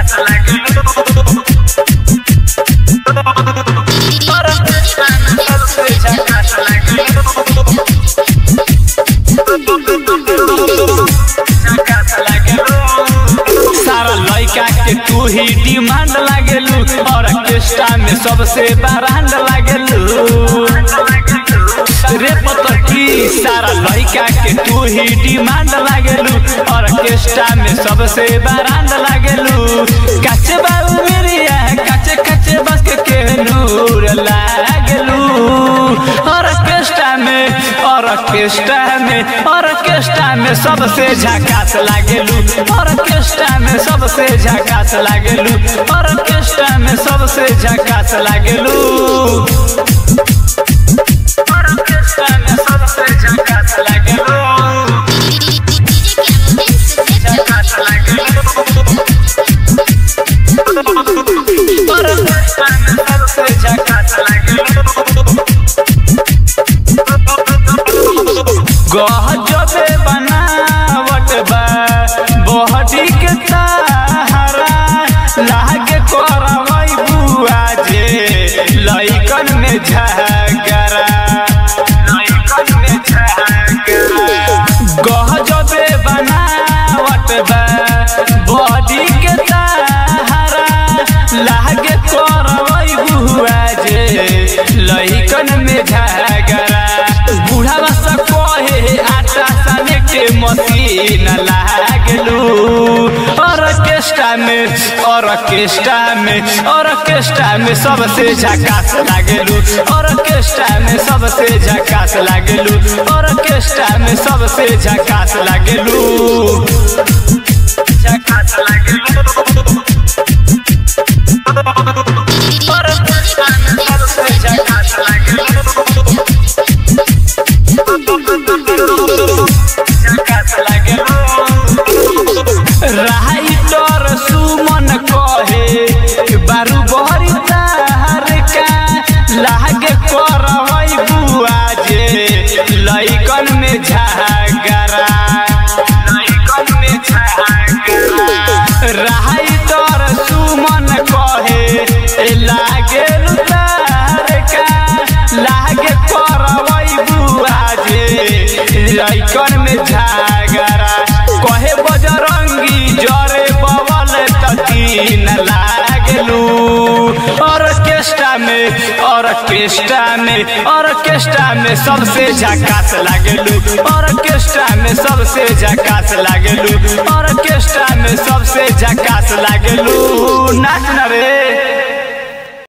झकास लागेलू सबसे झकास लागेलू झकास लागेलू सारा लड़का के तू ही डिमांड लागेलू ऑर्केस्ट्रा में सबसे बरांड लागेलू रे पतकी सारा लड़का के तू ही डिमांड लागेलू ऑर्केस्ट्रा में सबसे बरांड लागेलू कच्चे बाबू मेरिया कच्चे कच्चे बस के केनूर लागेलू ऑर्केस्ट्रा में ऑर्केस्ट्रा में ऑर्केस्ट्रा में सबसे झकास लागेलू ऑर्केस्ट्रा में सबसे झकास लागेलू ऑर्केस्ट्रा में सबसे झकास लागेलू ऑर्केस्ट्रा में सबसे झकास लागेलू झकास लागेलू ऑर्केस्ट्रा में सबसे झकास लागेलू गहजबे बनावट बा बहटी के ताहरा लागे करवई बुआ जे लइकन में झगड़ा लइकन में झगड़ा गहजबे बनावट बा बॉडी के ताहरा लागे करवई बुआ जे लइकन में झगड़ा बूढ़ा सा कहे आटा साने के मशीन लागलू ऑर्केस्ट्रा में ऑर्केस्ट्रा में ऑर्केस्ट्रा में सबसे झकास लागलू ऑर्केस्ट्रा में सबसे झकास लागलू ऑर्केस्ट्रा में सबसे झकास लागलू झकास लागेलू ऑर्केस्ट्रा में सबसे झकास लागेलू झकास लागेलू राइटर सुमन कहे बारू बहरी तार का लागे करवई बुआ जे लइकन में झगड़ा लइकन में झगड़ा राइटर सुमन कहे लागे तार का लागे करवई बुआ जे लइकन में झगड़ा कहे बजरंगी जरे बवल तकीन लागलू ऑर्केस्ट्रा में ऑर्केस्ट्रा में ऑर्केस्ट्रा में सबसे झकास लागलू ऑर्केस्ट्रा में सबसे झकास लागलू ऑर्केस्ट्रा में सबसे झकास लागलू नाच न रे